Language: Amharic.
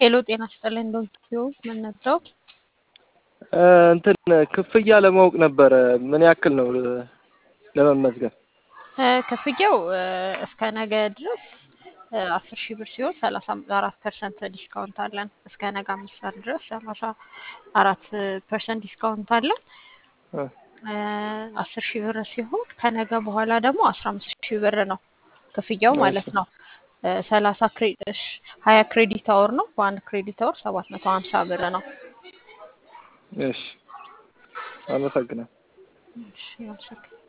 ሄሎ ጤና ይስጥልኝ ዶክተር ምን ነበር? እንትን ክፍያ ለማወቅ ነበረ ምን ያክል ነው ለመመዝገብ? ክፍያው እስከ ነገ ድረስ አስር ሺህ ብር ሲሆን ሰላሳ አራት ፐርሰንት ዲስካውንት አለን። እስከ ነገ አምስት ሰዓት ድረስ ሰላሳ አራት ፐርሰንት ዲስካውንት አለን። አስር ሺህ ብር ሲሆን ከነገ በኋላ ደግሞ አስራ አምስት ሺህ ብር ነው ክፍያው ማለት ነው። ሰላሳ ሀያ ክሬዲት አወር ነው። በአንድ ክሬዲት አወር ሰባት መቶ ሀምሳ ብር ነው። እሺ አመሰግናለሁ። እሺ አመሰግናለሁ።